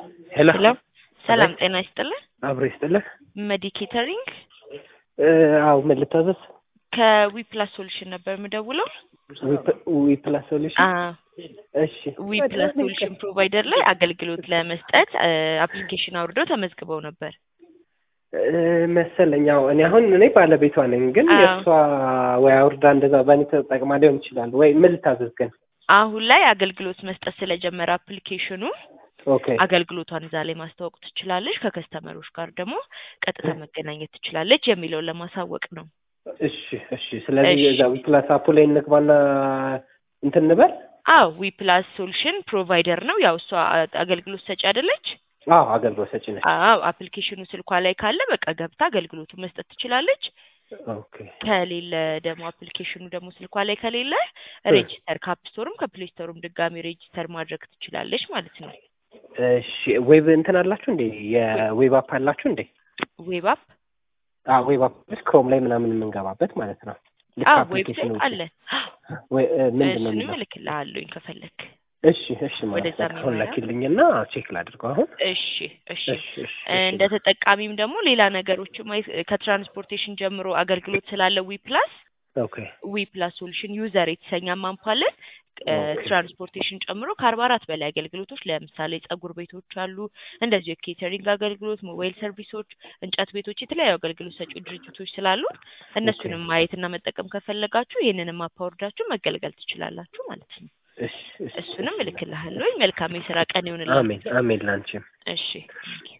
ሄሎ ሄሎ ሰላም ጤና ይስጥልን። አብሮ ይስጥልህ። መዲ ኬተሪንግ አው ምን ልታዘዝ? ከዊፕላስ ሶሉሽን ነበር የምደውለው። ዊ ፕላስ ሶሉሽን። አዎ እሺ ዊፕላስ ሶሉሽን ፕሮቫይደር ላይ አገልግሎት ለመስጠት አፕሊኬሽን አውርደው ተመዝግበው ነበር። እ፣ መሰለኝ። አዎ እኔ አሁን እኔ ባለቤቷ ነኝ፣ ግን አዎ። የእሷ ወይ አውርዳ እንደዛ በእኔ ተጠቅማ ሊሆን ይችላል። ወይ ምን ልታዘዝ ግን? አሁን ላይ አገልግሎት መስጠት ስለጀመረ አፕሊኬሽኑ ኦኬ አገልግሎቷን እዛ ላይ ማስተዋወቅ ትችላለች፣ ከከስተመሮች ጋር ደግሞ ቀጥታ መገናኘት ትችላለች የሚለውን ለማሳወቅ ነው። እሺ እሺ። ስለዚህ እሺ። እዛ ዊ ፕላስ አፑ ላይ እንግባና እንትን እንበል። አዎ ዊፕላስ ሶሉሽን ፕሮቫይደር ነው። ያው እሷ አገልግሎት ሰጪ አይደለች? አዎ አገልግሎት ሰጪ ነች። አዎ አፕሊኬሽኑ ስልኳ ላይ ካለ በቃ ገብታ አገልግሎቱን መስጠት ትችላለች። ኦኬ ከሌለ ደግሞ አፕሊኬሽኑ ደግሞ ስልኳ ላይ ከሌለ ሬጂስተር ከአፕ ስቶርም ከፕሌይ ስቶርም ድጋሚ ሬጂስተር ማድረግ ትችላለች ማለት ነው። እሺ። ዌብ እንትን አላችሁ እንዴ? የዌብ አፕ አላችሁ እንዴ? ዌብ አፕ አዎ ዌብ አፕ ክሮም ላይ ምናምን የምንገባበት ማለት ነው። ልክ አዎ አፕሊኬሽኑ ዌብሳይት አለ። ወይ- እ፣ ምንድን ነው እሱንም የሚለው? እልክልሃለሁኝ ከፈለክ። እሺ እሺ። ማለት ወደዛ በቃ አሁን የሚመራ? ላኪልኝና ቼክ ላድርገው አሁን። እሺ እሺ። እሺ እሺ። እንደ ተጠቃሚም ደግሞ ሌላ ነገሮች ማየት ከትራንስፖርቴሽን ጀምሮ አገልግሎት ስላለ ዊ ፕላስ ኦኬ ዊ ፕላስ ሶሉሽን ዩዘር የተሰኘ ማንፓለን ኦኬ። ትራንስፖርቴሽን ጨምሮ ከአርባ አራት በላይ አገልግሎቶች ለምሳሌ ጸጉር ቤቶች አሉ፣ እንደዚሁ የኬተሪንግ አገልግሎት፣ ሞባይል ሰርቪሶች፣ እንጨት ቤቶች፣ የተለያዩ አገልግሎት ሰጪ ድርጅቶች ስላሉ እነሱንም ማየትና መጠቀም ከፈለጋችሁ ይህንንም አፓወርዳችሁ መገልገል ትችላላችሁ ማለት ነው። እሺ እሺ። እሱንም እልክልሃለሁ። መልካም የስራ ቀን ይሆንላችሁ። አሜን አሜን ላንቺም። እሺ ቴንኪው።